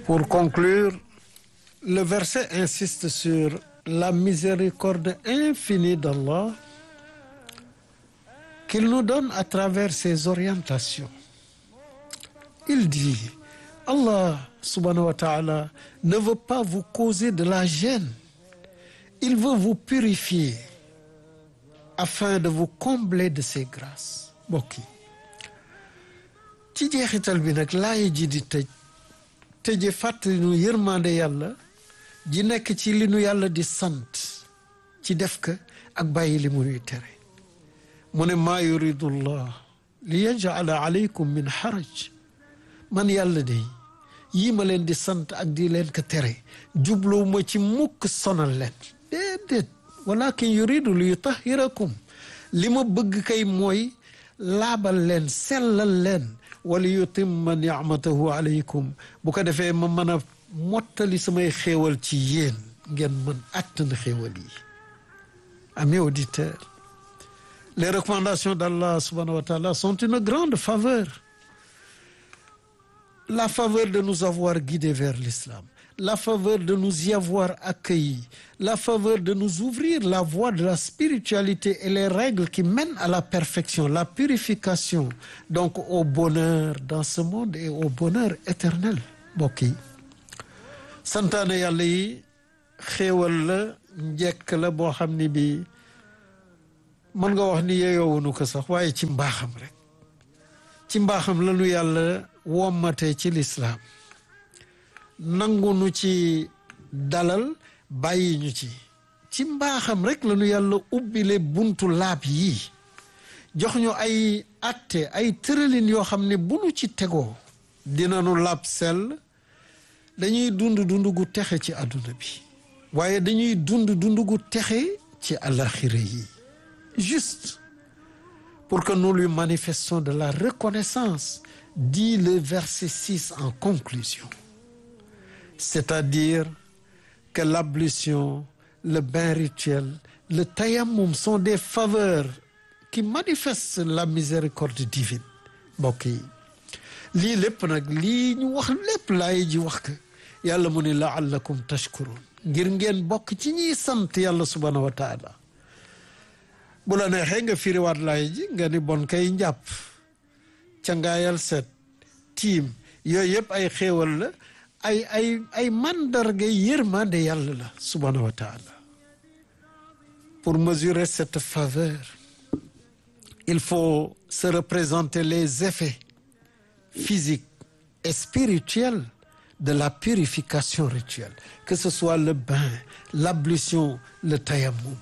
Pour conclure, le verset insiste sur la miséricorde infinie d'Allah qu'il nous donne à travers ses orientations. Il dit, Allah subhanahu wa ta'ala ne veut pas vous causer de la gêne. Il veut vous purifier afin de vous combler de ses grâces. mbokk yi ci jeexital bi nag laay ji di tëj tëje fàttali nu yërmande yàlla ji nekk ci li nu yàlla di sant ci def ka ak bàyyi li mu nuy tere mu ne maa yuridu llah li yajala alaykum min xaraj man yàlla de yii ma leen di sant ak di leen ko tere jubluwu ma ci mukk sonal leen déedéet walakin yuridu li yutahirakum li ma bëgg kay mooy laabal leen sellal leen wala yutimma nicmatahu alaykum bu ko defee ma mën a mottali samay xéewal ci yéen ngeen mën àttan xéewal yi amis auditeurs les recommandations d'Allah subhanahu wa ta'ala sont une grande faveur la faveur de nous avoir guidés vers l'islam la faveur de nous y avoir accueillis la faveur de nous ouvrir la voie de la spiritualité et les règles qui mènent à la perfection la purification donc au bonheur dans ce monde et au bonheur éternel mbokk yi santaane yàlla yi xéewal la njekk la boo xam ni bi mën nga wax ni yeyoowunu ko sax waaye ci mbaaxam rek ci mbaaxam la nu yàlla wommatee ci lislaam nangu nu ci dalal bàyyi ñu ci ci mbaaxam rek la nu yàlla ubbile buntu laab yi jox ñu ay atte ay tëralin yoo xam ne bu nu ci tegoo dinanu laab sell dañuy dund dund gu texe ci àdduna bi waaye dañuy dund dund gu texe ci àlaxira yi juste pour que nous lui manifestions de la reconnaissance dit le verset 6 en conclusion c'est-à-dire que l'ablution le bain rituel le tayammum sont des faveurs qui manifestent la miséricorde divine mbokk yi lii lépp nag lii ñu wax lépp laay ji wax ka yàlla mu ne laallakum tashkurun ngir ngeen bokk ci ñiy sant yàlla subhanahu wa taala bu la neexee nga firiwaat laay ji nga ni bon kay njàpp cangaayal set tiim yooyu yëpp ay xéewal la ay ay ay mandarga yërmande yàlla la subhanahu wa taala pour mesurer cette faveur il faut se représenter les effets physiques et spirituels de la purification rituelle que ce soit le bain l'ablution le tayammum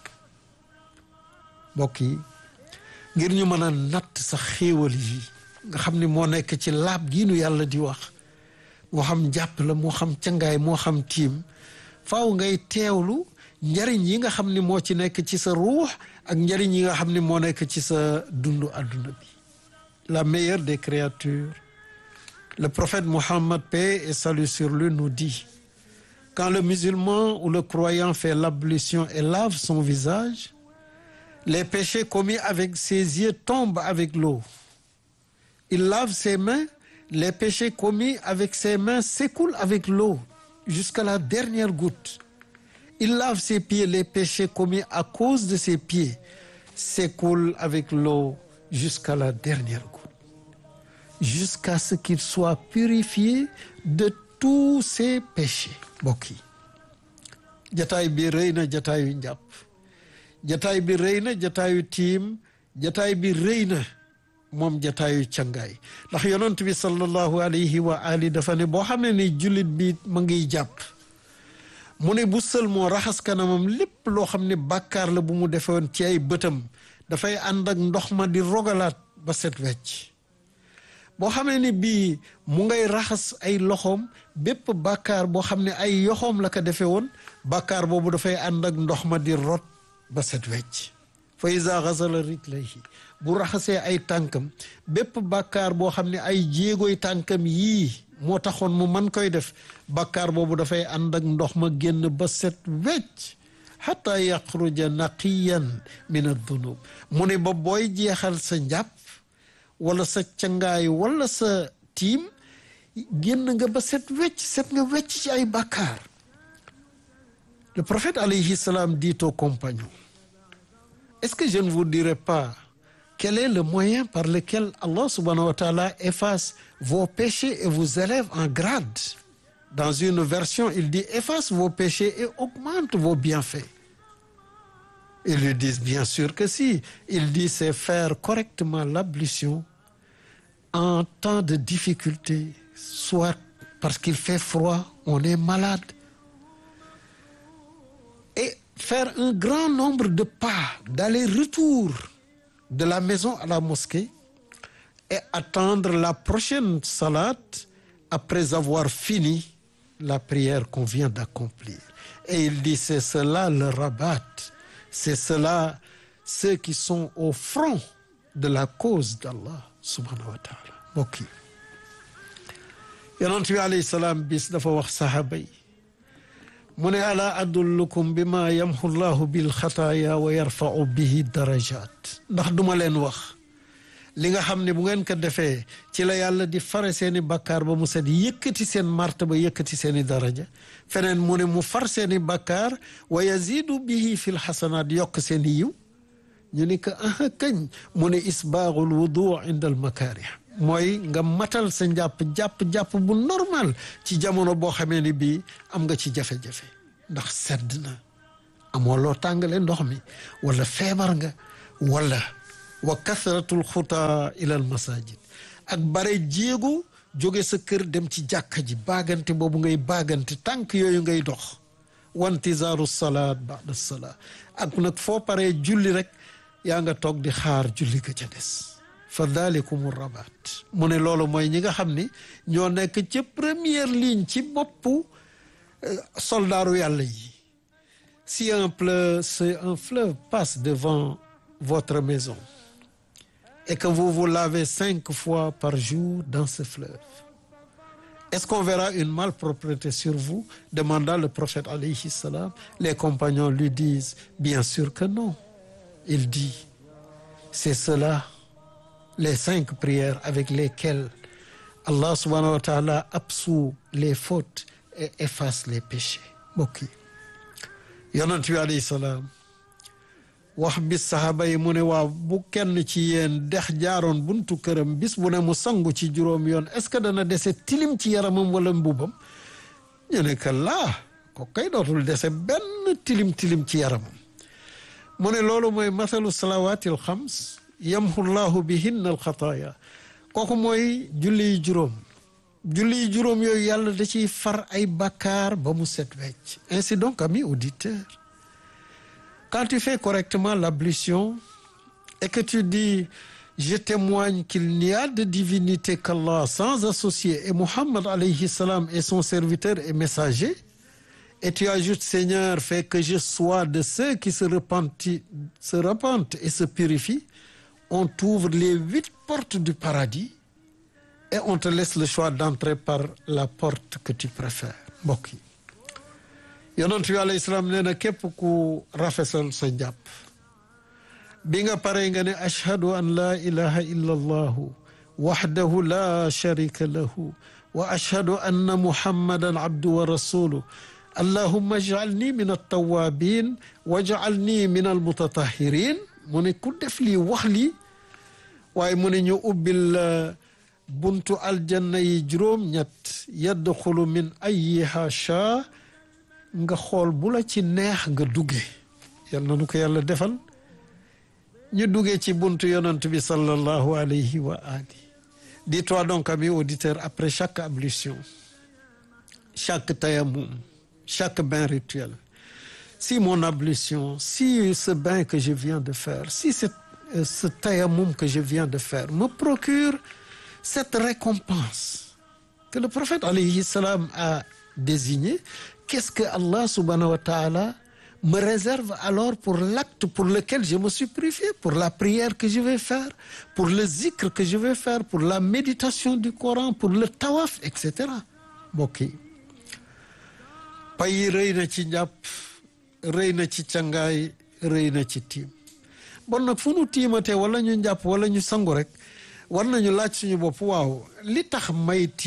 mbokk yi ngir ñu mën a natt sa xéewal yi nga xam ni moo nekk ci laab gi nu yàlla di wax moo xam jàpp la moo xam cangaay moo xam tiim faaw ngay teewlu njariñ yi nga xam ni moo ci nekk ci sa ruux ak njariñ yi nga xam ni moo nekk ci sa dundu àdduna bi la meilleure des créatures le prophète Mohammed paix et salut sur lui nous dit quand le musulman ou le croyant fait l'ablution et lave son visage les péchés commis avec ses yeux tombent avec l'eau il lave ses mains les péchés commis avec ses mains s'écoulent avec l'eau jusqu'à la dernière goutte il lave ses pieds les péchés commis à cause de ses pieds s'écoulent avec l'eau jusqu'à la dernière goutte jusqu'à ce qu'il soit purifié de tous ses péchés mbokk yi jataay bi rëy na jataayu njàpp jataay bi rëy na jataayu tiim jataay bi rëy na moom jataayu cangaay ndax yonent bi sallallahu alayhi wa ali dafa ne boo xam ne ni jullit bi ma ngiy jàpp mu ne bu sël moo raxas kanamam lépp loo xam ne bàkkaar la bu mu defoon ci ay bëtam dafay ànd ak ndox ma di rogalaat ba set wecc boo xamee ni bii mu ngay raxas ay loxoom bépp bàkkaar boo xam ne ay yoxoom la ko defee woon bàkkaar boobu dafay ànd ak ndox ma di rot ba set wecc fa iza xasala rijlayhi bu raxasee ay tànkam bépp bàkkaar boo xam ne ay jéegoy tànkam yii moo taxoon mu man koy def bàkkaar boobu dafay ànd ak ndox ma génn ba set wecc xata yaxruja naqiyan min ad-dunub mu ne ba booy jeexal sa njàpp wala sa cangaay wala sa tiim génn nga ba set wecc set nga wecc ci ay bàkkaar le prophète alayhi salam dit aux compagnons est-ce que je ne vous dirai pas quel est le moyen par lequel Allah subhanahu wa ta'ala efface vos péchés et vous élève en grade dans une version il dit efface vos péchés et augmente vos bienfaits ils lui disent bien sûr que si il dit c'est faire correctement l'ablution en temps de difficulté soit parce qu'il fait froid on est malade et faire un grand nombre de pas d'aller-retour de la maison à la mosquée et attendre la prochaine salate après avoir fini la prière qu'on vient d'accomplir et il dit c'est cela le rabat c'est cela ceux qui sont au front de la cause d'Allah subhanahu wa taala mbokk yi yonent bi alayhi salaam bis dafa wax sahaaba yi mu ne ala adullukum bi ma yamhu llahu bil xataaya wa yarfau bihi darajat ndax duma leen wax li nga xam ne bu ngeen ko defee ci la yàlla di fare seeni bakkaar ba mu set yëkkati seen martaba yëkkati seeni daraja feneen mu ne mu far seeni bakkaar wa yazidu bihi fil xasanaat yokk seeni yiw ñu ni ko aha kañ mu ne isbaaxul wudu inda al makaarih mooy nga matal sa njàpp jàpp-jàpp bu normal ci jamono boo xamee ni bii am nga ci jafe-jafe ndax sedd na amoo loo tàngale ndox mi wala feebar nga wala wa kasratul xutaa ila al masajid ak bare jéego jóge sa kër dem ci jàkka ji baagante boobu ngay baagante tànk yooyu ngay dox wantizaaru salaat ba'da salaat ak nag foo paree julli rek yaa nga toog di xaar julli ga ca des fa dalikum rabat mu ne loolu mooy ñi nga xam ni ñoo nekk ca première ligne ci boppu soldaaru yàlla yi si un fleuve si un fleuve passe devant votre maison et que vous vous lavez cinq fois par jour dans ce fleuve est-ce qu'on verra une malpropreté sur vous demanda le prophète alayhi salam les compagnons lui disent bien sûr que non il dit c'est cela les cinq prières avec lesquelles Allah subhanahu wa ta'ala absout les fautes et efface les péchés mbokk yi yonent bi alayhi salaam wax bis saxaaba yi mu ne waaw bu kenn ci yéen dex jaaroon buntu këram bis bu ne mu sangu ci juróom yoon est-ce que dana dese tilim ci yaramam wala mbubam ñu ne que laa ko kay dootul dese benn tilim tilim ci yaramam mu ne loolu mooy masalu salawaatil xams yamhu llahu bihinna alxataaya kooku mooy julli yi juróom julli yi juróom yooyu yàlla da ciy far ay bakkaar ba mu set wecc ainsi donc amis auditeurs quand tu fais correctement l'ablution et que tu dis je témoigne qu'il n'y a de divinité qu'Allah sans associé et Muhammad alayhi salam est son serviteur et messager et tu ajoutes Seigneur fais que je sois de ceux qui se repentent se repentent et se purifient on t'ouvre les huit portes du paradis et on te laisse le choix d'entrer par la porte que tu préfères mbokk yi yonent bi alayhi salaam nee na képp ku rafesal sa njàpp bi nga pare nga ne ashhadu an laa ilaha illa allahu waxdahu la sharika lahu wa ashhadu anna muhammadan abdu wa rasuluh allahumma ij'alni min altawabin waj'alni min almutatahirin mu ne ku def lii wax lii waaye mu ne ñu ubbil buntu aljanna yi juróom-ñett yadxulu min ayiha shaa nga xool bu la ci neex nga dugge yal na nu ko yàlla defal ñu duggee ci buntu yonent bi sallallahu alayhi wa ali dis-toi donc ami auditeur après chaque ablution chaque tayammum chaque bain rituel si mon ablution si ce bain que je viens de faire si ce, ce tayammum que je viens de faire me procure cette récompense que le prophète alayhi salam a désigné qu'est-ce que Allah subhanahu wa ta'ala me réserve alors pour l'acte pour lequel je me suis purifié pour la prière que je vais faire pour le zikr que je vais faire pour la méditation du Coran pour le tawaf et cetera mbokk yi pay rëy na ci njàpp rëy na ci cangaay rëy na ci tiim bon nag fu nu tiimatee wala ñu njàpp wala ñu sangu rek war nañu laaj suñu bopp waaw li tax may tiim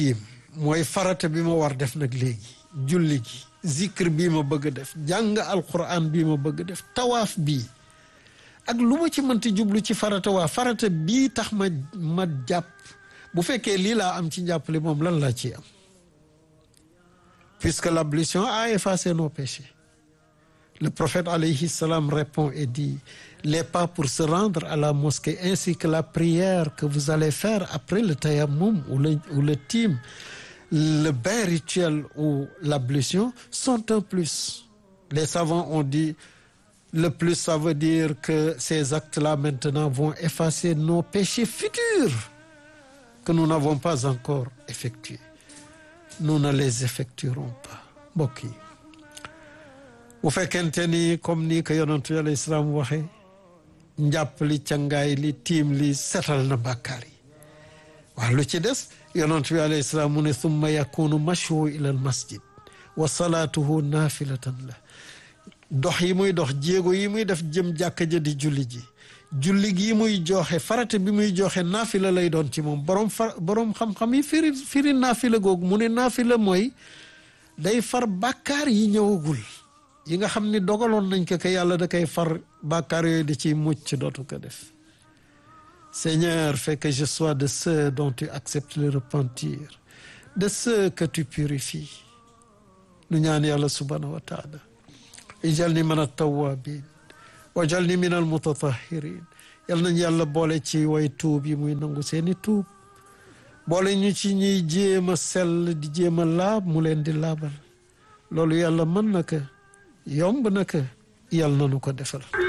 mooy farata bi ma war def nag léegi julli gi zikr bii ma bëgg a def jàng alquran bii ma bëgg a def tawaaf bii ak lu ma ci mënti jublu ci farata waa farata bii tax ma ma jàpp bu fekkee lii laa am ci njàppale moom lan laa ci am puisque l'ablution a effacé nos péchés le prophète alayhi salam répond et dit les pas pour se rendre à la mosquée ainsi que la prière que vous allez faire après le tayammum ou le ou le tim le bain rituel ou l'ablution sont un plus les savants ont dit le plus ça veut dire que ces actes-là maintenant vont effacer nos péchés futurs que nous n'avons pas encore effectués nous ne les effectuerons pas mbokk yi bu fekkente ni comme ni ko yonantu alayhi salaam waxee njàpp li cangaay li tiim li setal na bàkkaar yi waaw lu ci des yonantu bi alayhi salaam mu ne summa yakunu mashu ila al masjid wa salaatuhu naafilatan la dox yi muy dox jéego yi muy def jëm jàkka ja di julli ji julli gi muy joxe farata bi muy joxe naafila lay doon ci moom borom far borom xam-xam yi firi firi naafila googu mu ne naafila mooy day far bàkkaar yi ñëwagul yi nga xam ni dogaloon nañ ko que yàlla da koy far bàkkaar yooyu di ciy mucc dootu ko def Seigneur fais que je sois de ceux dont tu acceptes le repentir de ceux que tu purifies nu ñaan yàlla subhanahu wa taala ijalni min at-tawwabin wajalni min al-mutatahirin yal nañ yàlla boole ci way tuub yi muy nangu seeni tuub boole ñu ci ñuy jéem a sell di jéem a laab mu leen di laabal loolu yàlla mën na ko yomb na ko yàlla na nu ko defal